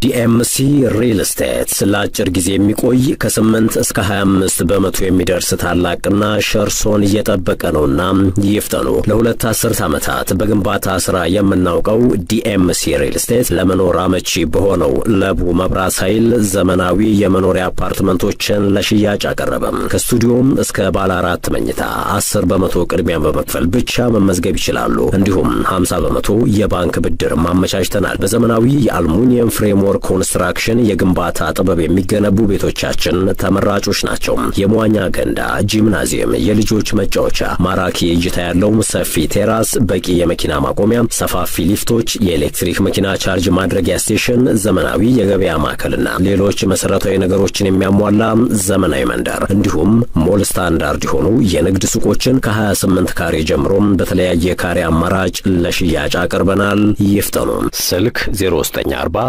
ዲኤምሲ ሪል ስቴት ለአጭር ጊዜ የሚቆይ ከ8 እስከ 25 በመቶ የሚደርስ ታላቅ ቅናሽ እርሶን እየጠበቀ ነውና ይፍጠኑ። ለሁለት አስርት ዓመታት በግንባታ ሥራ የምናውቀው ዲኤምሲ ሪል ስቴት ለመኖር አመቺ በሆነው ለቡ መብራት ኃይል ዘመናዊ የመኖሪያ አፓርትመንቶችን ለሽያጭ አቀረበም። ከስቱዲዮም እስከ ባለ አራት መኝታ 10 በመቶ ቅድሚያ በመክፈል ብቻ መመዝገብ ይችላሉ። እንዲሁም 50 በመቶ የባንክ ብድር ማመቻችተናል። በዘመናዊ የአልሙኒየም ፍሬምወርክ ኮንስትራክሽን የግንባታ ጥበብ የሚገነቡ ቤቶቻችን ተመራጮች ናቸው። የመዋኛ ገንዳ፣ ጂምናዚየም፣ የልጆች መጫወቻ፣ ማራኪ እይታ ያለው ሰፊ ቴራስ፣ በቂ የመኪና ማቆሚያ፣ ሰፋፊ ሊፍቶች፣ የኤሌክትሪክ መኪና ቻርጅ ማድረጊያ ስቴሽን፣ ዘመናዊ የገበያ ማዕከልና ሌሎች መሰረታዊ ነገሮችን የሚያሟላ ዘመናዊ መንደር እንዲሁም ሞል ስታንዳርድ የሆኑ የንግድ ሱቆችን ከ28 ካሬ ጀምሮም በተለያየ ካሬ አማራጭ ለሽያጭ አቅርበናል። ይፍጠኑ። ስልክ 0940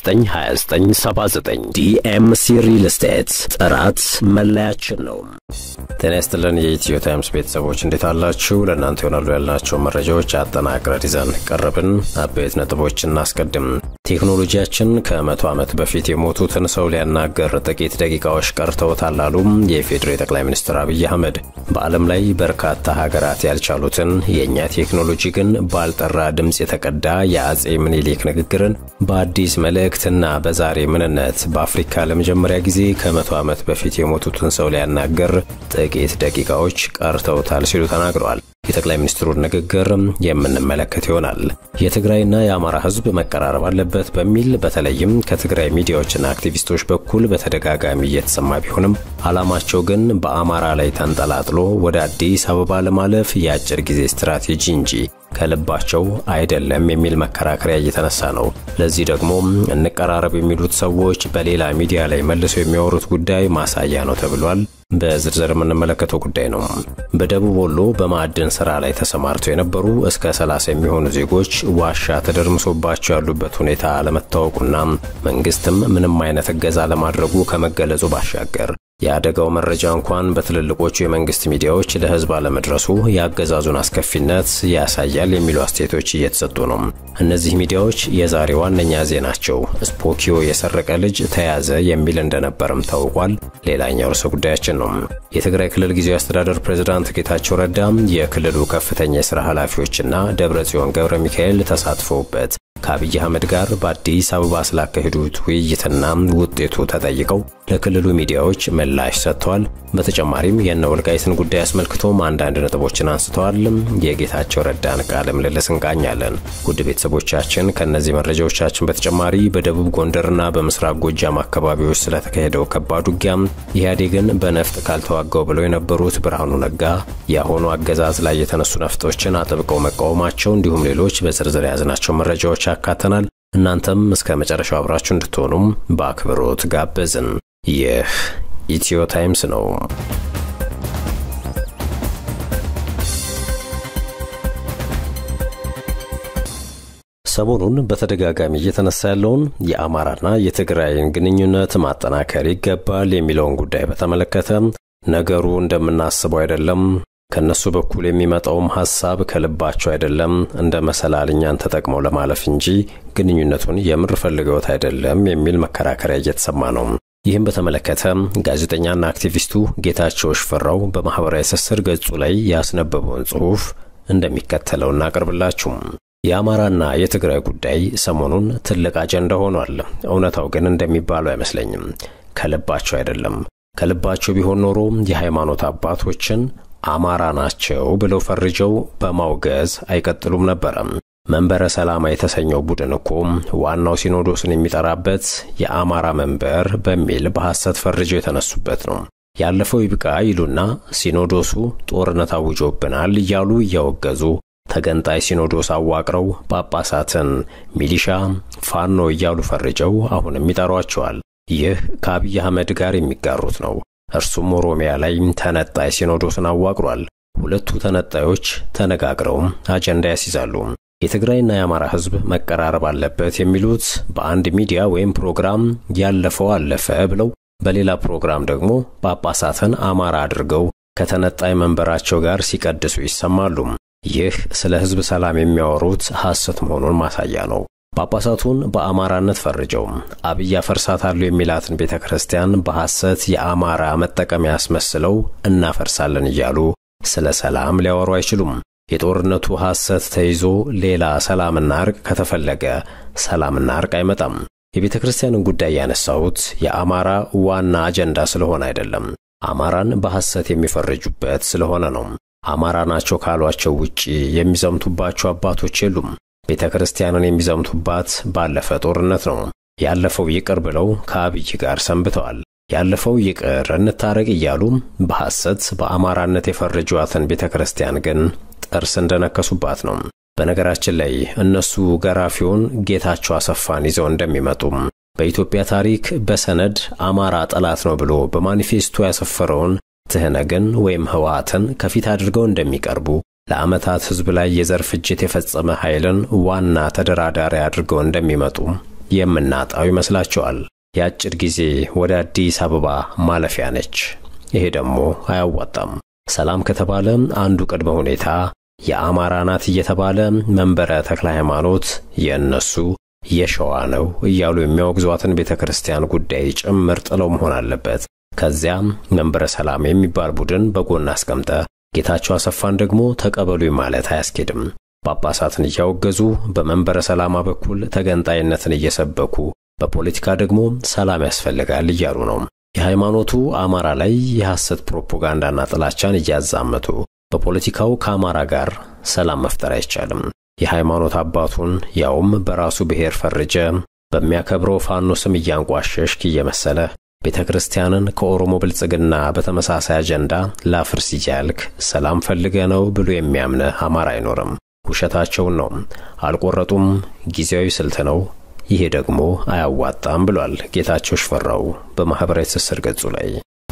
292979 ዲኤምሲ ሪል ስቴት ጥራት መለያችን ነው። ጤና ይስጥልን የኢትዮ ታይምስ ቤተሰቦች እንዴት አላችሁ? ለእናንተ ይሆናሉ ያልናቸው መረጃዎች አጠናቅረን ይዘን ቀረብን። አበይት ነጥቦች እናስቀድም። ቴክኖሎጂያችን ከመቶ ዓመት በፊት የሞቱትን ሰው ሊያናገር ጥቂት ደቂቃዎች ቀርተውታል አሉ የፌዴሬ ጠቅላይ ሚኒስትር አብይ አህመድ። በዓለም ላይ በርካታ ሀገራት ያልቻሉትን የእኛ ቴክኖሎጂ ግን ባልጠራ ድምፅ የተቀዳ የአጼ ምኒልክ ንግግርን በአዲስ መልእክትና በዛሬ ምንነት በአፍሪካ ለመጀመሪያ ጊዜ ከመቶ ዓመት በፊት የሞቱትን ሰው ሊያናገር ጥቂት ደቂቃዎች ቀርተውታል ሲሉ ተናግረዋል። የጠቅላይ ሚኒስትሩን ንግግር የምንመለከት ይሆናል። የትግራይና የአማራ ሕዝብ መቀራረብ አለበት በሚል በተለይም ከትግራይ ሚዲያዎችና አክቲቪስቶች በኩል በተደጋጋሚ እየተሰማ ቢሆንም ዓላማቸው ግን በአማራ ላይ ተንጠላጥሎ ወደ አዲስ አበባ ለማለፍ የአጭር ጊዜ ስትራቴጂ እንጂ ከልባቸው አይደለም የሚል መከራከሪያ እየተነሳ ነው። ለዚህ ደግሞ እንቀራረብ የሚሉት ሰዎች በሌላ ሚዲያ ላይ መልሰው የሚያወሩት ጉዳይ ማሳያ ነው ተብሏል። በዝርዝር የምንመለከተው ጉዳይ ነው። በደቡብ ወሎ በማዕድን ስራ ላይ ተሰማርተው የነበሩ እስከ 30 የሚሆኑ ዜጎች ዋሻ ተደርምሶባቸው ያሉበት ሁኔታ አለመታወቁና መንግስትም ምንም አይነት እገዛ ለማድረጉ ከመገለጹ ባሻገር የአደጋው መረጃ እንኳን በትልልቆቹ የመንግስት ሚዲያዎች ለህዝብ አለመድረሱ የአገዛዙን አስከፊነት ያሳያል የሚሉ አስተያየቶች እየተሰጡ ነው። እነዚህ ሚዲያዎች የዛሬ ዋነኛ ዜናቸው ስፖኪዮ የሰረቀ ልጅ ተያዘ የሚል እንደነበርም ታውቋል። ሌላኛው ርዕሰ ጉዳያችን ነው። የትግራይ ክልል ጊዜያዊ አስተዳደር ፕሬዝዳንት ጌታቸው ረዳ የክልሉ ከፍተኛ የሥራ ኃላፊዎችና ደብረ ጽዮን ገብረ ሚካኤል ተሳትፈውበት ከአብይ አህመድ ጋር በአዲስ አበባ ስላካሄዱት ውይይትና ውጤቱ ተጠይቀው ለክልሉ ሚዲያዎች ምላሽ ሰጥተዋል። በተጨማሪም የእነ ወልቃይትን ጉዳይ አስመልክቶም አንዳንድ ነጥቦችን አንስተዋል። የጌታቸው ረዳን ቃለ ምልልስ እንቃኛለን። ውድ ቤተሰቦቻችን ከእነዚህ መረጃዎቻችን በተጨማሪ በደቡብ ጎንደርና በምስራቅ ጎጃም አካባቢዎች ስለተካሄደው ከባድ ውጊያም ኢህአዴግን በነፍጥ ካልተዋጋው ብለው የነበሩት ብርሃኑ ነጋ የአሁኑ አገዛዝ ላይ የተነሱ ነፍጦችን አጥብቀው መቃወማቸው እንዲሁም ሌሎች በዝርዝር የያዝናቸው መረጃዎች ያካተናል። እናንተም እስከ መጨረሻው አብራችሁ እንድትሆኑም በአክብሮት ጋበዝን። ይህ ኢትዮ ታይምስ ነው። ሰሞኑን በተደጋጋሚ እየተነሳ ያለውን የአማራና የትግራይን ግንኙነት ማጠናከር ይገባል የሚለውን ጉዳይ በተመለከተ ነገሩ እንደምናስበው አይደለም ከነሱ በኩል የሚመጣውም ሐሳብ ከልባቸው አይደለም፣ እንደ መሰላል እኛን ተጠቅመው ለማለፍ እንጂ ግንኙነቱን የምር ፈልገውት አይደለም የሚል መከራከሪያ እየተሰማ ነው። ይህም በተመለከተ ጋዜጠኛና አክቲቪስቱ ጌታቸው ሽፈራው በማኅበራዊ ትስስር ገጹ ላይ ያስነበበውን ጽሑፍ እንደሚከተለው እናቀርብላችሁ። የአማራና የትግራይ ጉዳይ ሰሞኑን ትልቅ አጀንዳ ሆኗል። እውነታው ግን እንደሚባለው አይመስለኝም። ከልባቸው አይደለም። ከልባቸው ቢሆን ኖሮ የሃይማኖት አባቶችን አማራ ናቸው ብለው ፈርጀው በማውገዝ አይቀጥሉም ነበረ። መንበረ ሰላማ የተሰኘው ቡድን እኮ ዋናው ሲኖዶስን የሚጠራበት የአማራ መንበር በሚል በሐሰት ፈርጀው የተነሱበት ነው። ያለፈው ይብቃ ይሉና ሲኖዶሱ ጦርነት አውጆብናል እያሉ እያወገዙ ተገንጣይ ሲኖዶስ አዋቅረው ጳጳሳትን ሚሊሻ፣ ፋኖ እያሉ ፈርጀው አሁንም ይጠሯቸዋል። ይህ ከአብይ አህመድ ጋር የሚጋሩት ነው። እርሱም ኦሮሚያ ላይ ተነጣይ ሲኖዶስን አዋቅሯል። ሁለቱ ተነጣዮች ተነጋግረው አጀንዳ ያስይዛሉ። የትግራይና የአማራ ሕዝብ መቀራረብ አለበት የሚሉት በአንድ ሚዲያ ወይም ፕሮግራም ያለፈው አለፈ ብለው፣ በሌላ ፕሮግራም ደግሞ ጳጳሳትን አማራ አድርገው ከተነጣይ መንበራቸው ጋር ሲቀድሱ ይሰማሉ። ይህ ስለ ሕዝብ ሰላም የሚያወሩት ሐሰት መሆኑን ማሳያ ነው። ጳጳሳቱን በአማራነት ፈርጀው አብይ አፈርሳታሉ የሚላትን ቤተ ክርስቲያን በሐሰት የአማራ መጠቀሚያ ያስመስለው እናፈርሳለን እያሉ ስለ ሰላም ሊያወሩ አይችሉም። የጦርነቱ ሐሰት ተይዞ ሌላ ሰላምና እርቅ ከተፈለገ ሰላምና እርቅ አይመጣም። የቤተ ክርስቲያንን ጉዳይ ያነሳሁት የአማራ ዋና አጀንዳ ስለሆነ አይደለም። አማራን በሐሰት የሚፈርጁበት ስለሆነ ነው። አማራ ናቸው ካሏቸው ውጪ የሚዘምቱባቸው አባቶች የሉም። ቤተ ክርስቲያንን የሚዘምቱባት ባለፈ ጦርነት ነው። ያለፈው ይቅር ብለው ከአብይ ጋር ሰንብተዋል። ያለፈው ይቅር እንታረቅ እያሉ በሐሰት በአማራነት የፈረጇትን ቤተ ክርስቲያን ግን ጥርስ እንደነከሱባት ነው። በነገራችን ላይ እነሱ ገራፊውን ጌታቸው አሰፋን ይዘው እንደሚመጡም በኢትዮጵያ ታሪክ በሰነድ አማራ ጠላት ነው ብሎ በማኒፌስቶ ያሰፈረውን ትህነግን ወይም ህወሓትን ከፊት አድርገው እንደሚቀርቡ ለዓመታት ሕዝብ ላይ የዘር ፍጅት የፈጸመ ኃይልን ዋና ተደራዳሪ አድርገው እንደሚመጡ የምናጣው ይመስላቸዋል። የአጭር ጊዜ ወደ አዲስ አበባ ማለፊያ ነች። ይሄ ደግሞ አያዋጣም። ሰላም ከተባለ አንዱ ቅድመ ሁኔታ የአማራ ናት እየተባለ መንበረ ተክለ ሃይማኖት የእነሱ የሸዋ ነው እያሉ የሚያወግዟትን ቤተ ክርስቲያን ጉዳይ ጭምር ጥለው መሆን አለበት። ከዚያም መንበረ ሰላም የሚባል ቡድን በጎን አስቀምጠ ጌታቸው አሰፋን ደግሞ ተቀበሉኝ ማለት አያስኬድም። ጳጳሳትን እያወገዙ በመንበረ ሰላማ በኩል ተገንጣይነትን እየሰበኩ በፖለቲካ ደግሞ ሰላም ያስፈልጋል እያሉ ነው። የሃይማኖቱ አማራ ላይ የሐሰት ፕሮፓጋንዳና ጥላቻን እያዛመቱ በፖለቲካው ከአማራ ጋር ሰላም መፍጠር አይቻልም። የሃይማኖት አባቱን ያውም በራሱ ብሔር ፈርጀ በሚያከብረው ፋኖ ስም እያንቋሸሽክ እየመሰለ ቤተ ክርስቲያንን ከኦሮሞ ብልጽግና በተመሳሳይ አጀንዳ ላፍርስ እያልክ ሰላም ፈልገ ነው ብሎ የሚያምነ አማራ አይኖርም። ውሸታቸውን ነው። አልቆረጡም። ጊዜያዊ ስልት ነው። ይሄ ደግሞ አያዋጣም ብሏል ጌታቸው ሽፈራው በማኅበራዊ ትስስር ገጹ ላይ።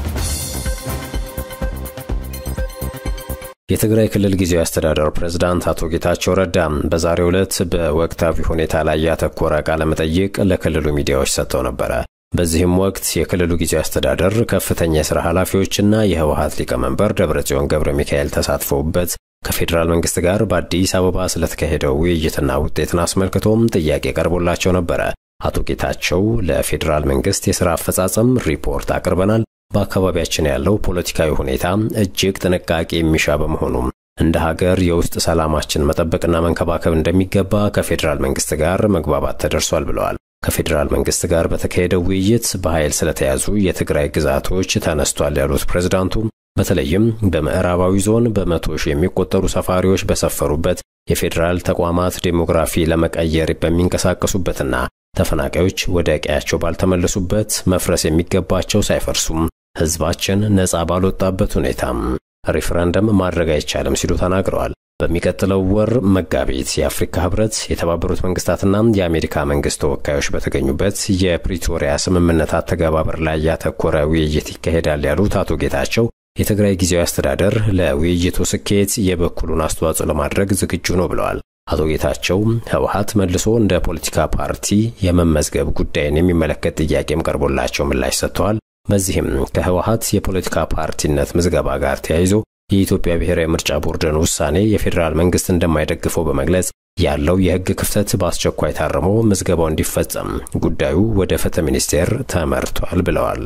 የትግራይ ክልል ጊዜያዊ አስተዳደር ፕሬዝዳንት አቶ ጌታቸው ረዳ በዛሬው ዕለት በወቅታዊ ሁኔታ ላይ ያተኮረ ቃለ መጠይቅ ለክልሉ ሚዲያዎች ሰጥተው ነበረ። በዚህም ወቅት የክልሉ ጊዜያዊ አስተዳደር ከፍተኛ የሥራ ኃላፊዎችና የህወሀት ሊቀመንበር ደብረጽዮን ገብረ ሚካኤል ተሳትፈውበት ከፌዴራል መንግስት ጋር በአዲስ አበባ ስለተካሄደው ውይይትና ውጤትን አስመልክቶም ጥያቄ ቀርቦላቸው ነበረ። አቶ ጌታቸው ለፌዴራል መንግስት የሥራ አፈጻጸም ሪፖርት አቅርበናል በአካባቢያችን ያለው ፖለቲካዊ ሁኔታ እጅግ ጥንቃቄ የሚሻ በመሆኑም እንደ ሀገር የውስጥ ሰላማችን መጠበቅና መንከባከብ እንደሚገባ ከፌዴራል መንግስት ጋር መግባባት ተደርሷል ብለዋል። ከፌዴራል መንግስት ጋር በተካሄደው ውይይት በኃይል ስለተያዙ የትግራይ ግዛቶች ተነስቷል ያሉት ፕሬዝዳንቱ በተለይም በምዕራባዊ ዞን በመቶ ሺህ የሚቆጠሩ ሰፋሪዎች በሰፈሩበት የፌዴራል ተቋማት ዴሞግራፊ ለመቀየር በሚንቀሳቀሱበትና ተፈናቃዮች ወደ ቀያቸው ባልተመለሱበት መፍረስ የሚገባቸው ሳይፈርሱም ህዝባችን ነጻ ባልወጣበት ሁኔታም ሪፍረንደም ማድረግ አይቻልም ሲሉ ተናግረዋል። በሚቀጥለው ወር መጋቢት የአፍሪካ ህብረት፣ የተባበሩት መንግስታትና የአሜሪካ መንግስት ተወካዮች በተገኙበት የፕሪቶሪያ ስምምነት አተገባበር ላይ ያተኮረ ውይይት ይካሄዳል ያሉት አቶ ጌታቸው የትግራይ ጊዜያዊ አስተዳደር ለውይይቱ ስኬት የበኩሉን አስተዋጽኦ ለማድረግ ዝግጁ ነው ብለዋል። አቶ ጌታቸው ህወሀት መልሶ እንደ ፖለቲካ ፓርቲ የመመዝገብ ጉዳይን የሚመለከት ጥያቄም ቀርቦላቸው ምላሽ ሰጥተዋል። በዚህም ከህወሀት የፖለቲካ ፓርቲነት ምዝገባ ጋር ተያይዞ የኢትዮጵያ ብሔራዊ ምርጫ ቦርድን ውሳኔ የፌዴራል መንግስት እንደማይደግፈው በመግለጽ ያለው የህግ ክፍተት በአስቸኳይ ታርሞ ምዝገባው እንዲፈጸም ጉዳዩ ወደ ፍትህ ሚኒስቴር ተመርቷል ብለዋል።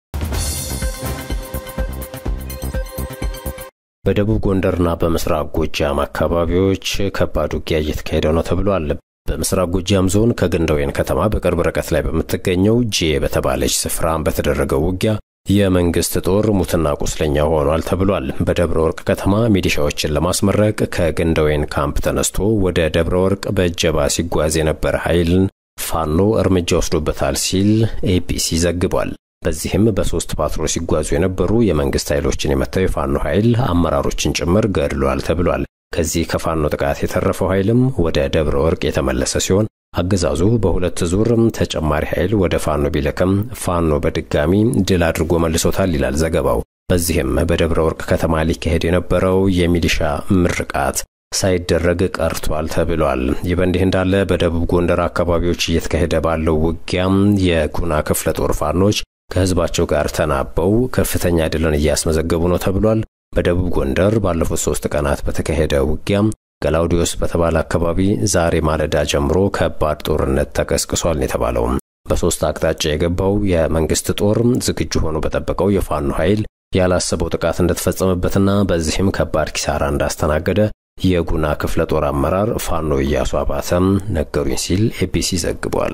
በደቡብ ጎንደርና በምስራቅ ጎጃም አካባቢዎች ከባድ ውጊያ እየተካሄደ ነው ተብሏል። በምስራቅ ጎጃም ዞን ከግንደወይን ከተማ በቅርብ ርቀት ላይ በምትገኘው ጄ በተባለች ስፍራ በተደረገው ውጊያ የመንግስት ጦር ሙትና ቁስለኛ ሆኗል ተብሏል። በደብረ ወርቅ ከተማ ሚሊሻዎችን ለማስመረቅ ከግንደወይን ካምፕ ተነስቶ ወደ ደብረ ወርቅ በእጀባ ሲጓዝ የነበረ ኃይልን ፋኖ እርምጃ ወስዶበታል ሲል ኤቢሲ ዘግቧል። በዚህም በሶስት ፓትሮል ሲጓዙ የነበሩ የመንግስት ኃይሎችን የመታው የፋኖ ኃይል አመራሮችን ጭምር ገድሏል ተብሏል። ከዚህ ከፋኖ ጥቃት የተረፈው ኃይልም ወደ ደብረ ወርቅ የተመለሰ ሲሆን አገዛዙ በሁለት ዙር ተጨማሪ ኃይል ወደ ፋኖ ቢልክም ፋኖ በድጋሚ ድል አድርጎ መልሶታል ይላል ዘገባው። በዚህም በደብረ ወርቅ ከተማ ሊካሄድ የነበረው የሚሊሻ ምርቃት ሳይደረግ ቀርቷል ተብሏል። ይህ በእንዲህ እንዳለ በደቡብ ጎንደር አካባቢዎች እየተካሄደ ባለው ውጊያም የጉና ክፍለ ጦር ፋኖች ከህዝባቸው ጋር ተናበው ከፍተኛ ድልን እያስመዘገቡ ነው ተብሏል። በደቡብ ጎንደር ባለፉት ሶስት ቀናት በተካሄደ ውጊያም ገላውዲዮስ በተባለ አካባቢ ዛሬ ማለዳ ጀምሮ ከባድ ጦርነት ተቀስቅሷል የተባለው በሶስት አቅጣጫ የገባው የመንግስት ጦር ዝግጁ ሆኖ በጠበቀው የፋኖ ኃይል ያላሰበው ጥቃት እንደተፈጸመበትና በዚህም ከባድ ኪሳራ እንዳስተናገደ የጉና ክፍለ ጦር አመራር ፋኖ እያሱ አባተም ነገሩኝ ሲል ኤቢሲ ዘግቧል።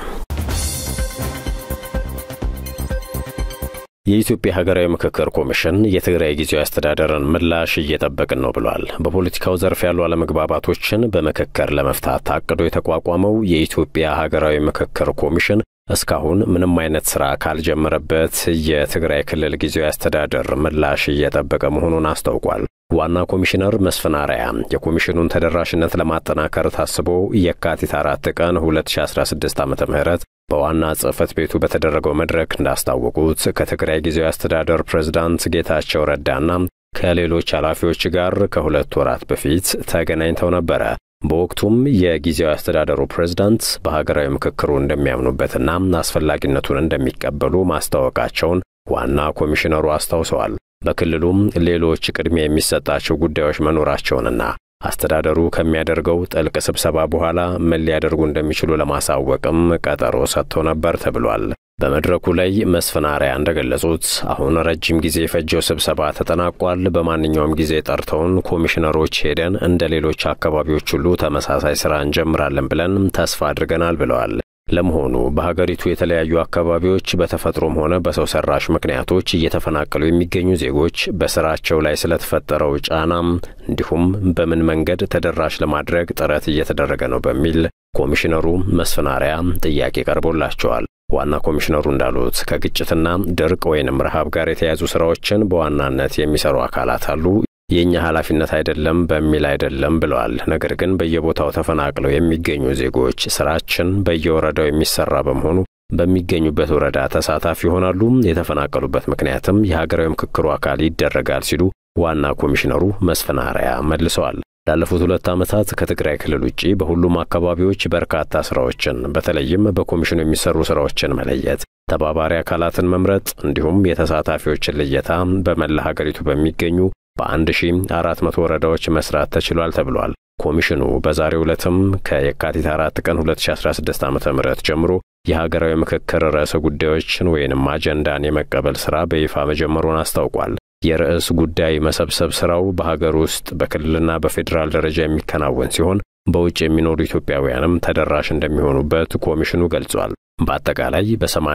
የኢትዮጵያ ሀገራዊ ምክክር ኮሚሽን የትግራይ ጊዜያዊ አስተዳደርን ምላሽ እየጠበቅን ነው ብሏል። በፖለቲካው ዘርፍ ያሉ አለመግባባቶችን በምክክር ለመፍታት ታቅዶ የተቋቋመው የኢትዮጵያ ሀገራዊ ምክክር ኮሚሽን እስካሁን ምንም አይነት ስራ ካልጀመረበት የትግራይ ክልል ጊዜያዊ አስተዳደር ምላሽ እየጠበቀ መሆኑን አስታውቋል። ዋና ኮሚሽነር መስፍን አርአያ የኮሚሽኑን ተደራሽነት ለማጠናከር ታስቦ የካቲት አራት ቀን 2016 ዓ ም በዋና ጽሕፈት ቤቱ በተደረገው መድረክ እንዳስታወቁት ከትግራይ ጊዜያዊ አስተዳደር ፕሬዝዳንት ጌታቸው ረዳና ከሌሎች ኃላፊዎች ጋር ከሁለት ወራት በፊት ተገናኝተው ነበረ። በወቅቱም የጊዜያዊ አስተዳደሩ ፕሬዝዳንት በሀገራዊ ምክክሩ እንደሚያምኑበትና አስፈላጊነቱን እንደሚቀበሉ ማስታወቃቸውን ዋና ኮሚሽነሩ አስታውሰዋል። በክልሉም ሌሎች ቅድሚያ የሚሰጣቸው ጉዳዮች መኖራቸውንና አስተዳደሩ ከሚያደርገው ጥልቅ ስብሰባ በኋላ ምን ሊያደርጉ እንደሚችሉ ለማሳወቅም ቀጠሮ ሰጥተው ነበር ተብሏል። በመድረኩ ላይ መስፍን አርአያ እንደገለጹት አሁን ረጅም ጊዜ የፈጀው ስብሰባ ተጠናቋል። በማንኛውም ጊዜ ጠርተውን ኮሚሽነሮች ሄደን እንደ ሌሎች አካባቢዎች ሁሉ ተመሳሳይ ስራ እንጀምራለን ብለን ተስፋ አድርገናል ብለዋል። ለመሆኑ በሀገሪቱ የተለያዩ አካባቢዎች በተፈጥሮም ሆነ በሰው ሰራሽ ምክንያቶች እየተፈናቀሉ የሚገኙ ዜጎች በስራቸው ላይ ስለተፈጠረው ጫናም እንዲሁም በምን መንገድ ተደራሽ ለማድረግ ጥረት እየተደረገ ነው በሚል ኮሚሽነሩ መስፍን አርአያ ጥያቄ ቀርቦላቸዋል። ዋና ኮሚሽነሩ እንዳሉት ከግጭትና ድርቅ ወይንም ረሃብ ጋር የተያያዙ ስራዎችን በዋናነት የሚሰሩ አካላት አሉ የእኛ ኃላፊነት አይደለም በሚል አይደለም ብለዋል። ነገር ግን በየቦታው ተፈናቅለው የሚገኙ ዜጎች ስራችን በየወረዳው የሚሰራ በመሆኑ በሚገኙበት ወረዳ ተሳታፊ ይሆናሉ። የተፈናቀሉበት ምክንያትም የሀገራዊ ምክክሩ አካል ይደረጋል ሲሉ ዋና ኮሚሽነሩ መስፍን አርአያ መልሰዋል። ላለፉት ሁለት ዓመታት ከትግራይ ክልል ውጪ በሁሉም አካባቢዎች በርካታ ስራዎችን በተለይም በኮሚሽኑ የሚሰሩ ስራዎችን መለየት፣ ተባባሪ አካላትን መምረጥ እንዲሁም የተሳታፊዎችን ልየታ በመላ ሀገሪቱ በሚገኙ በአንድ ሺህ አራት መቶ ወረዳዎች መስራት ተችሏል ተብሏል። ኮሚሽኑ በዛሬው ዕለትም ከየካቲት አራት ቀን 2016 ዓ ም ጀምሮ የሀገራዊ ምክክር ርዕሰ ጉዳዮችን ወይንም አጀንዳን የመቀበል ሥራ በይፋ መጀመሩን አስታውቋል። የርዕስ ጉዳይ መሰብሰብ ሥራው በሀገር ውስጥ በክልልና በፌዴራል ደረጃ የሚከናወን ሲሆን በውጭ የሚኖሩ ኢትዮጵያውያንም ተደራሽ እንደሚሆኑበት ኮሚሽኑ ገልጿል። በአጠቃላይ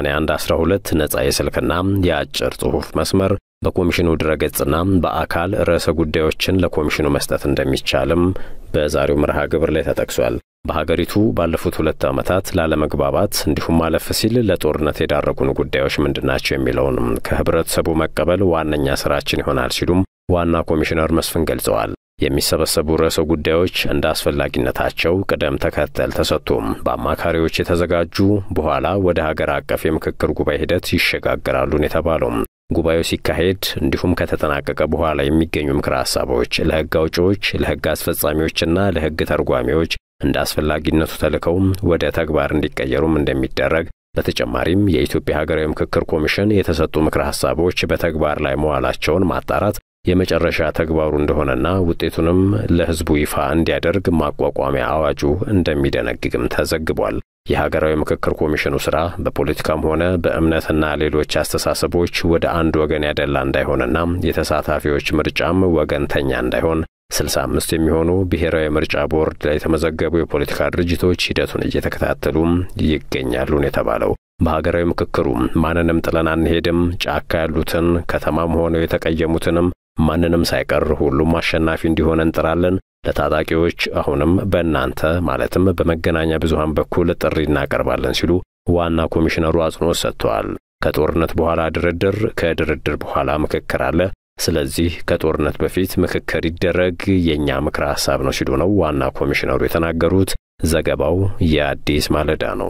በ8112 ነጻ የስልክና የአጭር ጽሑፍ መስመር በኮሚሽኑ ድረገጽና በአካል ርዕሰ ጉዳዮችን ለኮሚሽኑ መስጠት እንደሚቻልም በዛሬው መርሃ ግብር ላይ ተጠቅሷል። በሀገሪቱ ባለፉት ሁለት ዓመታት ላለመግባባት እንዲሁም አለፍ ሲል ለጦርነት የዳረጉን ጉዳዮች ምንድናቸው የሚለውንም ከህብረተሰቡ መቀበል ዋነኛ ስራችን ይሆናል ሲሉም ዋና ኮሚሽነር መስፍን ገልጸዋል። የሚሰበሰቡ ርዕሰ ጉዳዮች እንደ አስፈላጊነታቸው ቅደም ተከተል ተሰጥቶም በአማካሪዎች የተዘጋጁ በኋላ ወደ ሀገር አቀፍ የምክክር ጉባኤ ሂደት ይሸጋገራሉን የተባለው ጉባኤው ሲካሄድ እንዲሁም ከተጠናቀቀ በኋላ የሚገኙ ምክረ ሀሳቦች ለህግ አውጪዎች፣ ለህግ አስፈጻሚዎችና ለህግ ተርጓሚዎች እንደ አስፈላጊነቱ ተልከው ወደ ተግባር እንዲቀየሩም እንደሚደረግ በተጨማሪም የኢትዮጵያ ሀገራዊ ምክክር ኮሚሽን የተሰጡ ምክረ ሀሳቦች በተግባር ላይ መዋላቸውን ማጣራት የመጨረሻ ተግባሩ እንደሆነና ውጤቱንም ለህዝቡ ይፋ እንዲያደርግ ማቋቋሚያ አዋጁ እንደሚደነግግም ተዘግቧል። የሀገራዊ ምክክር ኮሚሽኑ ስራ በፖለቲካም ሆነ በእምነትና ሌሎች አስተሳሰቦች ወደ አንድ ወገን ያደላ እንዳይሆንና የተሳታፊዎች ምርጫም ወገንተኛ እንዳይሆን 65 የሚሆኑ ብሔራዊ ምርጫ ቦርድ ላይ የተመዘገቡ የፖለቲካ ድርጅቶች ሂደቱን እየተከታተሉም ይገኛሉን የተባለው በሀገራዊ ምክክሩ ማንንም ጥለን አንሄድም፣ ጫካ ያሉትን ከተማም ሆነው የተቀየሙትንም ማንንም ሳይቀር ሁሉም አሸናፊ እንዲሆን እንጥራለን። ለታጣቂዎች አሁንም በእናንተ ማለትም በመገናኛ ብዙሃን በኩል ጥሪ እናቀርባለን ሲሉ ዋና ኮሚሽነሩ አጽንኦት ሰጥተዋል። ከጦርነት በኋላ ድርድር፣ ከድርድር በኋላ ምክክር አለ። ስለዚህ ከጦርነት በፊት ምክክር ይደረግ የእኛ ምክረ ሐሳብ ነው ሲሉ ነው ዋና ኮሚሽነሩ የተናገሩት። ዘገባው የአዲስ ማለዳ ነው።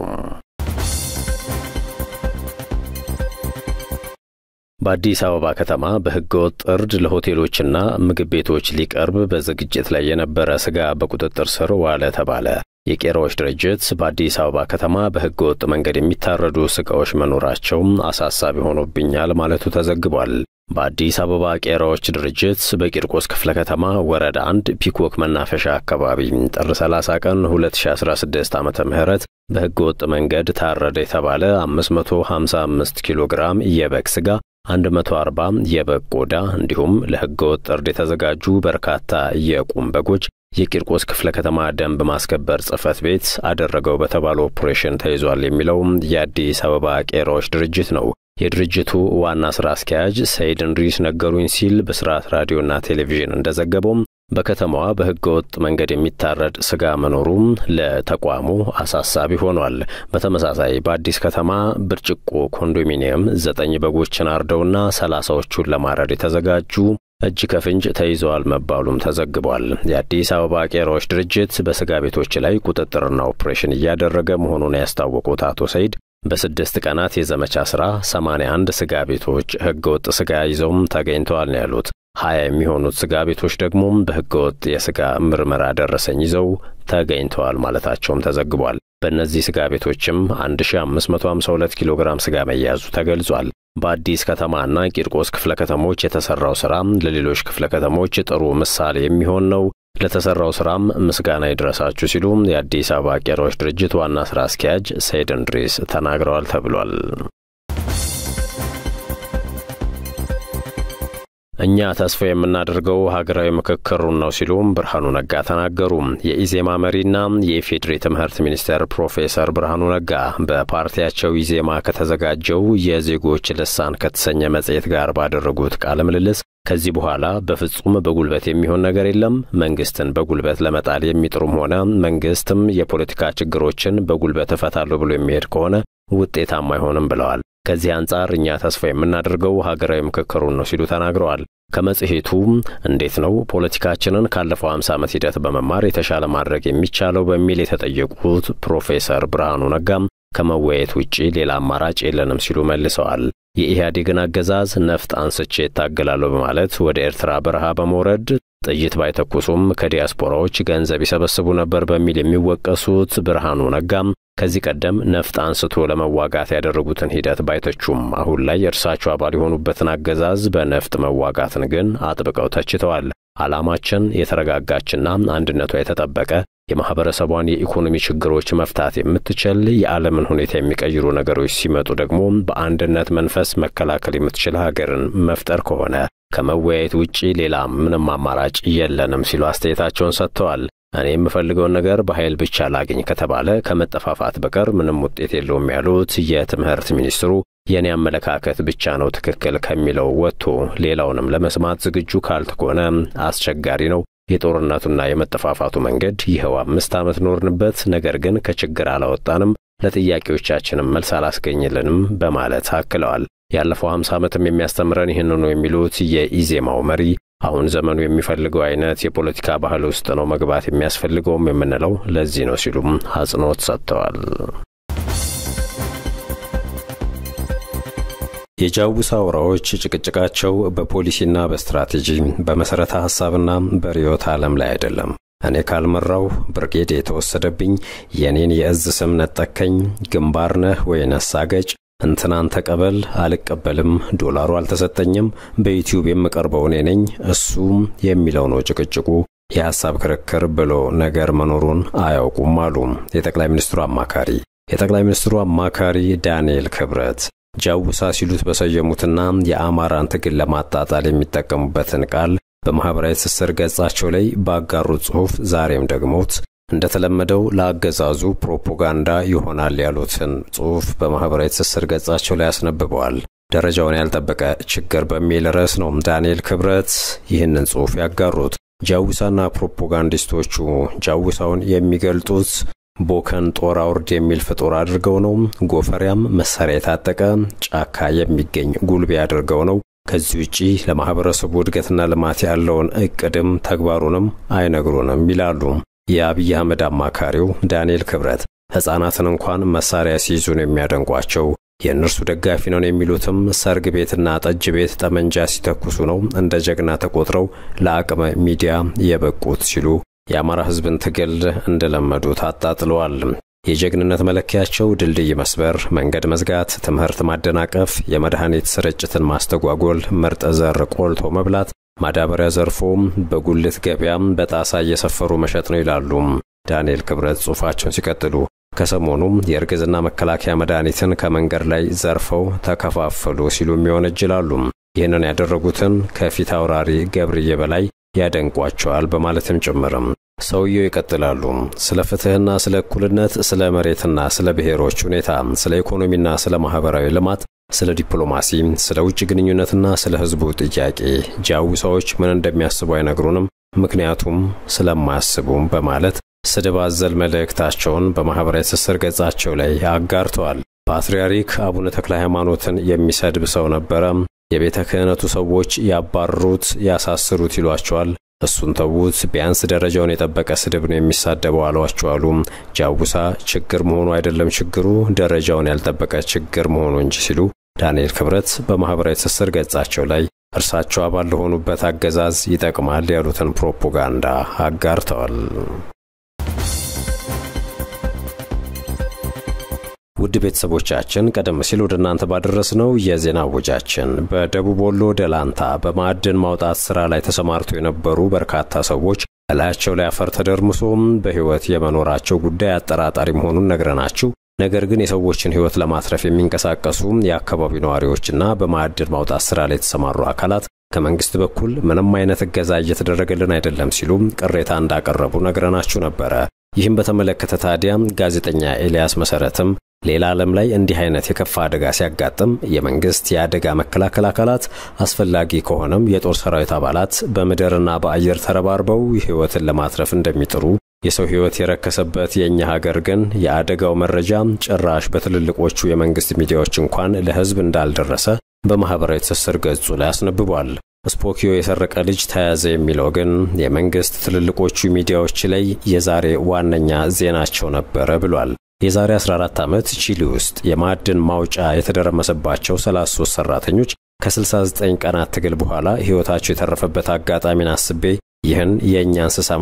በአዲስ አበባ ከተማ በሕገወጥ እርድ ለሆቴሎችና ምግብ ቤቶች ሊቀርብ በዝግጅት ላይ የነበረ ስጋ በቁጥጥር ስር ዋለ ተባለ። የቄራዎች ድርጅት በአዲስ አበባ ከተማ በሕገወጥ መንገድ የሚታረዱ ስጋዎች መኖራቸው አሳሳቢ ሆኖብኛል ማለቱ ተዘግቧል። በአዲስ አበባ ቄራዎች ድርጅት በቂርቆስ ክፍለ ከተማ ወረዳ አንድ ፒኮክ መናፈሻ አካባቢ ጥር 30 ቀን 2016 ዓ ም በሕገ ወጥ መንገድ ታረደ የተባለ 555 ኪሎ ግራም የበግ ሥጋ 140 የበግ ቆዳ እንዲሁም ለሕገ ወጥ እርድ የተዘጋጁ በርካታ የቁም በጎች የቂርቆስ ክፍለ ከተማ ደንብ ማስከበር ጽሕፈት ቤት አደረገው በተባለ ኦፕሬሽን ተይዟል የሚለው የአዲስ አበባ ቄራዎች ድርጅት ነው። የድርጅቱ ዋና ሥራ አስኪያጅ ሰይድ እንድሪስ ነገሩኝ ሲል በስርዓት ራዲዮና ቴሌቪዥን እንደዘገበውም በከተማዋ በሕገ ወጥ መንገድ የሚታረድ ሥጋ መኖሩም ለተቋሙ አሳሳቢ ሆኗል። በተመሳሳይ በአዲስ ከተማ ብርጭቆ ኮንዶሚኒየም ዘጠኝ በጎችን አርደውና ሰላሳዎቹን ለማረድ የተዘጋጁ እጅ ከፍንጅ ተይዘዋል መባሉም ተዘግቧል። የአዲስ አበባ ቄራዎች ድርጅት በሥጋ ቤቶች ላይ ቁጥጥርና ኦፕሬሽን እያደረገ መሆኑን ያስታወቁት አቶ ሰይድ በስድስት ቀናት የዘመቻ ሥራ 81 ሥጋ ቤቶች ሕገ ወጥ ሥጋ ይዘውም ተገኝተዋል ነው ያሉት። ሀያ የሚሆኑት ሥጋ ቤቶች ደግሞ በሕገ ወጥ የሥጋ ምርመራ ደረሰኝ ይዘው ተገኝተዋል ማለታቸውም ተዘግቧል። በእነዚህ ሥጋ ቤቶችም 1552 ኪሎ ግራም ሥጋ መያዙ ተገልጿል። በአዲስ ከተማና ቂርቆስ ክፍለ ከተሞች የተሠራው ሥራ ለሌሎች ክፍለ ከተሞች ጥሩ ምሳሌ የሚሆን ነው። ለተሠራው ሥራም ምስጋና ይድረሳችሁ ሲሉ የአዲስ አበባ ቄራዎች ድርጅት ዋና ሥራ አስኪያጅ ሰይድ እንድሪስ ተናግረዋል ተብሏል። እኛ ተስፋ የምናደርገው ሀገራዊ ምክክሩን ነው ሲሉም ብርሃኑ ነጋ ተናገሩ። የኢዜማ መሪና የኢፌዴሪ ትምህርት ሚኒስቴር ፕሮፌሰር ብርሃኑ ነጋ በፓርቲያቸው ኢዜማ ከተዘጋጀው የዜጎች ልሳን ከተሰኘ መጽሔት ጋር ባደረጉት ቃለ ምልልስ ከዚህ በኋላ በፍጹም በጉልበት የሚሆን ነገር የለም። መንግስትን በጉልበት ለመጣል የሚጥሩም ሆነ መንግስትም የፖለቲካ ችግሮችን በጉልበት እፈታለሁ ብሎ የሚሄድ ከሆነ ውጤታማ አይሆንም ብለዋል። ከዚህ አንጻር እኛ ተስፋ የምናደርገው ሀገራዊ ምክክሩን ነው ሲሉ ተናግረዋል። ከመጽሔቱ እንዴት ነው ፖለቲካችንን ካለፈው 50 ዓመት ሂደት በመማር የተሻለ ማድረግ የሚቻለው በሚል የተጠየቁት ፕሮፌሰር ብርሃኑ ነጋም ከመወያየት ውጪ ሌላ አማራጭ የለንም ሲሉ መልሰዋል። የኢህአዴግን አገዛዝ ነፍጥ አንስቼ እታገላለሁ በማለት ወደ ኤርትራ በረሃ በመውረድ ጥይት ባይተኩሱም ከዲያስፖራዎች ገንዘብ ይሰበስቡ ነበር በሚል የሚወቀሱት ብርሃኑ ነጋም ከዚህ ቀደም ነፍጥ አንስቶ ለመዋጋት ያደረጉትን ሂደት ባይተቹም አሁን ላይ እርሳቸው አባል የሆኑበትን አገዛዝ በነፍጥ መዋጋትን ግን አጥብቀው ተችተዋል። ዓላማችን የተረጋጋችና አንድነቷ የተጠበቀ የማኅበረሰቧን የኢኮኖሚ ችግሮች መፍታት የምትችል የዓለምን ሁኔታ የሚቀይሩ ነገሮች ሲመጡ ደግሞ በአንድነት መንፈስ መከላከል የምትችል ሀገርን መፍጠር ከሆነ ከመወያየት ውጪ ሌላ ምንም አማራጭ የለንም ሲሉ አስተያየታቸውን ሰጥተዋል። እኔ የምፈልገውን ነገር በኃይል ብቻ ላግኝ ከተባለ ከመጠፋፋት በቀር ምንም ውጤት የለውም ያሉት የትምህርት ሚኒስትሩ የእኔ አመለካከት ብቻ ነው ትክክል ከሚለው ወጥቶ ሌላውንም ለመስማት ዝግጁ ካልተኮነ አስቸጋሪ ነው። የጦርነቱና የመጠፋፋቱ መንገድ ይኸው አምስት ዓመት ኖርንበት፣ ነገር ግን ከችግር አላወጣንም፣ ለጥያቄዎቻችንም መልስ አላስገኝልንም በማለት አክለዋል። ያለፈው 50 ዓመትም የሚያስተምረን ይህንኑ የሚሉት የኢዜማው መሪ አሁን ዘመኑ የሚፈልገው አይነት የፖለቲካ ባህል ውስጥ ነው መግባት የሚያስፈልገውም የምንለው ለዚህ ነው ሲሉም አጽንኦት ሰጥተዋል። የጃውሳ አውራዎች ጭቅጭቃቸው በፖሊሲና በስትራቴጂ በመሠረተ ሐሳብና በርዕዮተ ዓለም ላይ አይደለም። እኔ ካልመራው ብርጌድ የተወሰደብኝ የኔን የእዝ ስም ነጠከኝ፣ ግንባር ነህ ወይ ነሳገጭ እንትናን ተቀበል፣ አልቀበልም፣ ዶላሩ አልተሰጠኝም፣ በዩቲዩብ የምቀርበው እኔ ነኝ፣ እሱም የሚለው ነው ጭቅጭቁ። የሐሳብ ክርክር ብሎ ነገር መኖሩን አያውቁም አሉ የጠቅላይ ሚኒስትሩ አማካሪ። የጠቅላይ ሚኒስትሩ አማካሪ ዳንኤል ክብረት ጃውሳ ሲሉት በሰየሙትና የአማራን ትግል ለማጣጣል የሚጠቀሙበትን ቃል በማኅበራዊ ትስስር ገጻቸው ላይ ባጋሩት ጽሑፍ ዛሬም ደግሞት እንደተለመደው ለአገዛዙ ፕሮፓጋንዳ ይሆናል ያሉትን ጽሑፍ በማኅበራዊ ትስስር ገጻቸው ላይ አስነብበዋል። ደረጃውን ያልጠበቀ ችግር በሚል ርዕስ ነው ዳንኤል ክብረት ይህንን ጽሑፍ ያጋሩት። ጃውሳና ፕሮፓጋንዲስቶቹ ጃውሳውን የሚገልጡት ቦከን ጦር አውርድ የሚል ፍጡር አድርገው ነው። ጎፈሪያም መሳሪያ የታጠቀ ጫካ የሚገኝ ጉልቤ አድርገው ነው። ከዚህ ውጪ ለማኅበረሰቡ እድገትና ልማት ያለውን እቅድም ተግባሩንም አይነግሩንም ይላሉ። የአብይ አህመድ አማካሪው ዳንኤል ክብረት ሕፃናትን እንኳን መሳሪያ ሲይዙን የሚያደንቋቸው የእነርሱ ደጋፊ ነን የሚሉትም ሰርግ ቤትና ጠጅ ቤት ጠመንጃ ሲተኩሱ ነው እንደ ጀግና ተቆጥረው ለአቅመ ሚዲያ የበቁት ሲሉ የአማራ ሕዝብን ትግል እንደለመዱት አጣጥለዋል። የጀግንነት መለኪያቸው ድልድይ መስበር፣ መንገድ መዝጋት፣ ትምህርት ማደናቀፍ፣ የመድኃኒት ስርጭትን ማስተጓጎል፣ ምርጥ ዘር ቆልቶ መብላት፣ ማዳበሪያ ዘርፎም በጉልት ገበያም በጣሳ እየሰፈሩ መሸጥ ነው ይላሉ ዳንኤል ክብረት ጽሑፋቸውን ሲቀጥሉ። ከሰሞኑም የእርግዝና መከላከያ መድኃኒትን ከመንገድ ላይ ዘርፈው ተከፋፈሉ ሲሉ ይወነጅላሉ። ይህንን ያደረጉትን ከፊት አውራሪ ገብርዬ በላይ ያደንቋቸዋል በማለትም ጭምርም ሰውየው ይቀጥላሉ። ስለ ፍትሕና ስለ እኩልነት፣ ስለ መሬትና ስለ ብሔሮች ሁኔታ፣ ስለ ኢኮኖሚና ስለ ማኅበራዊ ልማት፣ ስለ ዲፕሎማሲ፣ ስለ ውጭ ግንኙነትና ስለ ሕዝቡ ጥያቄ ጃዊሳዎች ምን እንደሚያስቡ አይነግሩንም፣ ምክንያቱም ስለማያስቡም በማለት ስድብ አዘል መልእክታቸውን በማኅበራዊ ትስስር ገጻቸው ላይ አጋርተዋል። ፓትርያርክ አቡነ ተክለ ሃይማኖትን የሚሰድብ ሰው ነበረ። የቤተ ክህነቱ ሰዎች ያባረሩት፣ ያሳስሩት ይሏቸዋል። እሱን ተዉት፣ ቢያንስ ደረጃውን የጠበቀ ስድብ ነው የሚሳደበው አሏቸው አሉ። ጃውሳ ችግር መሆኑ አይደለም ችግሩ ደረጃውን ያልጠበቀ ችግር መሆኑ እንጂ ሲሉ ዳንኤል ክብረት በማኅበራዊ ትስስር ገጻቸው ላይ እርሳቸው አባል ለሆኑበት አገዛዝ ይጠቅማል ያሉትን ፕሮፓጋንዳ አጋርተዋል። ውድ ቤተሰቦቻችን ቀደም ሲል ወደ እናንተ ባደረስነው የዜና ወጃችን በደቡብ ወሎ ደላንታ በማዕድን ማውጣት ሥራ ላይ ተሰማርተው የነበሩ በርካታ ሰዎች እላያቸው ላይ አፈር ተደርምሶም በሕይወት የመኖራቸው ጉዳይ አጠራጣሪ መሆኑን ነግረናችሁ፣ ነገር ግን የሰዎችን ሕይወት ለማትረፍ የሚንቀሳቀሱ የአካባቢው ነዋሪዎችና በማዕድን ማውጣት ሥራ ላይ የተሰማሩ አካላት ከመንግሥት በኩል ምንም አይነት እገዛ እየተደረገልን አይደለም ሲሉ ቅሬታ እንዳቀረቡ ነግረናችሁ ነበረ። ይህም በተመለከተ ታዲያ ጋዜጠኛ ኤልያስ መሰረትም ሌላ ዓለም ላይ እንዲህ አይነት የከፋ አደጋ ሲያጋጥም የመንግስት የአደጋ መከላከል አካላት አስፈላጊ ከሆነም የጦር ሰራዊት አባላት በምድርና በአየር ተረባርበው ሕይወትን ለማትረፍ እንደሚጥሩ የሰው ሕይወት የረከሰበት የእኛ ሀገር ግን የአደጋው መረጃ ጭራሽ በትልልቆቹ የመንግስት ሚዲያዎች እንኳን ለሕዝብ እንዳልደረሰ በማኅበራዊ ትስስር ገጹ ላይ አስነብቧል። ስፖኪዮ የሰረቀ ልጅ ተያዘ የሚለው ግን የመንግስት ትልልቆቹ ሚዲያዎች ላይ የዛሬ ዋነኛ ዜናቸው ነበረ ብሏል። የዛሬ 14 ዓመት ቺሊ ውስጥ የማዕድን ማውጫ የተደረመሰባቸው 33 ሰራተኞች ከ69 ቀናት ትግል በኋላ ሕይወታቸው የተረፈበት አጋጣሚን አስቤ ይህን የእኛን ስሰማ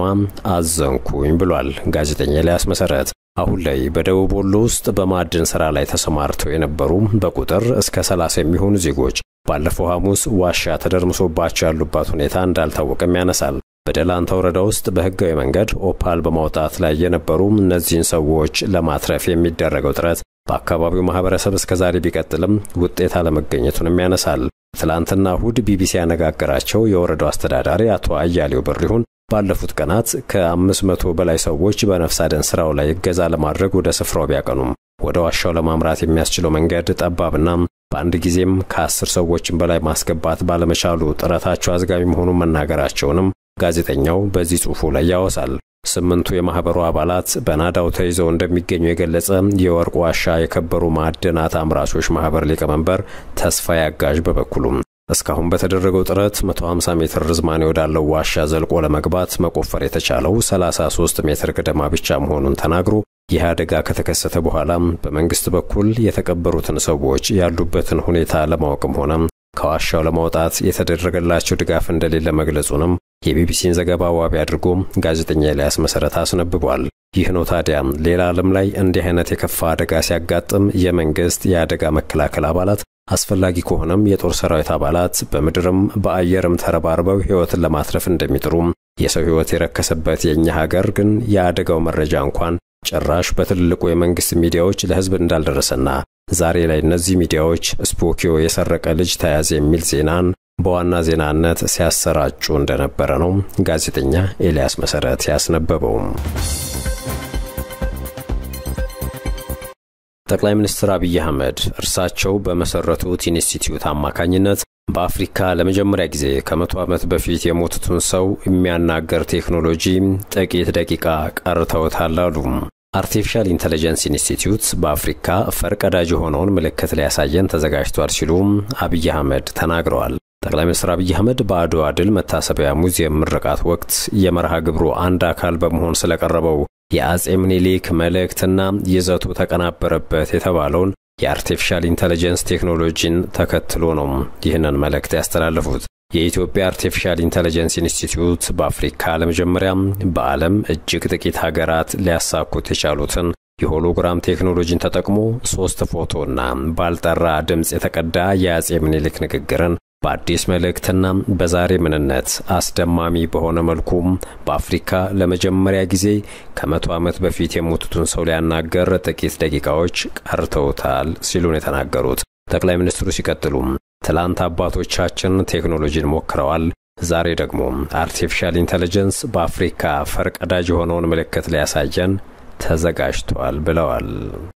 አዘንኩኝ ብሏል ጋዜጠኛ ኤልያስ መሰረት። አሁን ላይ በደቡብ ወሎ ውስጥ በማዕድን ሥራ ላይ ተሰማርተው የነበሩ በቁጥር እስከ 30 የሚሆኑ ዜጎች ባለፈው ሐሙስ ዋሻ ተደርምሶባቸው ያሉባት ሁኔታ እንዳልታወቀም ያነሳል። በደላንታ ወረዳ ውስጥ በሕጋዊ መንገድ ኦፓል በማውጣት ላይ የነበሩ እነዚህን ሰዎች ለማትረፍ የሚደረገው ጥረት በአካባቢው ማህበረሰብ እስከዛሬ ቢቀጥልም ውጤት አለመገኘቱንም ያነሳል። ትላንትና እሁድ ቢቢሲ ያነጋገራቸው የወረዳው አስተዳዳሪ አቶ አያሌው በሪሁን ባለፉት ቀናት ከአምስት መቶ በላይ ሰዎች በነፍስ አድን ስራው ላይ እገዛ ለማድረግ ወደ ስፍራው ቢያቀኑም ወደ ዋሻው ለማምራት የሚያስችለው መንገድ ጠባብና በአንድ ጊዜም ከአስር ሰዎችን በላይ ማስገባት ባለመቻሉ ጥረታቸው አዝጋሚ መሆኑን መናገራቸውንም ጋዜጠኛው በዚህ ጽሑፉ ላይ ያወሳል። ስምንቱ የማኅበሩ አባላት በናዳው ተይዘው እንደሚገኙ የገለጸ የወርቅ ዋሻ የከበሩ ማዕድናት አምራቾች ማኅበር ሊቀመንበር ተስፋ ያጋዥ በበኩሉም እስካሁን በተደረገው ጥረት 150 ሜትር ርዝማኔ ወዳለው ዋሻ ዘልቆ ለመግባት መቆፈር የተቻለው 33 ሜትር ገደማ ብቻ መሆኑን ተናግሮ ይህ አደጋ ከተከሰተ በኋላም በመንግሥት በኩል የተቀበሩትን ሰዎች ያሉበትን ሁኔታ ለማወቅም ሆነም ከዋሻው ለማውጣት የተደረገላቸው ድጋፍ እንደሌለ መግለጹንም የቢቢሲን ዘገባ ዋቢ አድርጎ ጋዜጠኛ ኤልያስ መሰረት አስነብቧል። ይህ ነው ታዲያ ሌላ ዓለም ላይ እንዲህ አይነት የከፋ አደጋ ሲያጋጥም የመንግሥት የአደጋ መከላከል አባላት አስፈላጊ ከሆነም የጦር ሰራዊት አባላት በምድርም በአየርም ተረባርበው ሕይወትን ለማትረፍ እንደሚጥሩም የሰው ሕይወት የረከሰበት የእኛ ሀገር ግን የአደጋው መረጃ እንኳን ጭራሽ በትልልቁ የመንግሥት ሚዲያዎች ለሕዝብ እንዳልደረሰና ዛሬ ላይ እነዚህ ሚዲያዎች ስፖኪዮ የሰረቀ ልጅ ተያዘ የሚል ዜናን በዋና ዜናነት ሲያሰራጩ እንደነበረ ነው ጋዜጠኛ ኤልያስ መሰረት ያስነበበውም። ጠቅላይ ሚኒስትር አብይ አህመድ እርሳቸው በመሰረቱት ኢንስቲትዩት አማካኝነት በአፍሪካ ለመጀመሪያ ጊዜ ከመቶ ዓመት በፊት የሞቱትን ሰው የሚያናገር ቴክኖሎጂ ጥቂት ደቂቃ ቀርተውታል አሉ። አርቲፊሻል ኢንተለጀንስ ኢንስቲትዩት በአፍሪካ ፈርቀዳጅ የሆነውን ምልክት ሊያሳየን ተዘጋጅቷል ሲሉም አብይ አህመድ ተናግረዋል። ጠቅላይ ሚኒስትር አብይ አህመድ በአድዋ ድል መታሰቢያ ሙዚየም ምርቃት ወቅት የመርሃ ግብሩ አንድ አካል በመሆን ስለቀረበው የአጼ ምኒልክ መልእክትና ይዘቱ ተቀናበረበት የተባለውን የአርቲፊሻል ኢንተለጀንስ ቴክኖሎጂን ተከትሎ ነው ይህንን መልእክት ያስተላለፉት። የኢትዮጵያ አርቲፊሻል ኢንተለጀንስ ኢንስቲትዩት በአፍሪካ ለመጀመሪያም በዓለም እጅግ ጥቂት ሀገራት ሊያሳኩት የቻሉትን የሆሎግራም ቴክኖሎጂን ተጠቅሞ ሶስት ፎቶና ባልጠራ ድምፅ የተቀዳ የአጼ ምኒልክ ንግግርን በአዲስ መልእክትና በዛሬ ምንነት አስደማሚ በሆነ መልኩም በአፍሪካ ለመጀመሪያ ጊዜ ከመቶ ዓመት በፊት የሞቱትን ሰው ሊያናገር ጥቂት ደቂቃዎች ቀርተውታል ሲሉ ነው የተናገሩት። ጠቅላይ ሚኒስትሩ ሲቀጥሉም ትላንት አባቶቻችን ቴክኖሎጂን ሞክረዋል፣ ዛሬ ደግሞ አርቲፊሻል ኢንተለጀንስ በአፍሪካ ፈርቀዳጅ የሆነውን ምልክት ሊያሳየን ተዘጋጅቷል ብለዋል።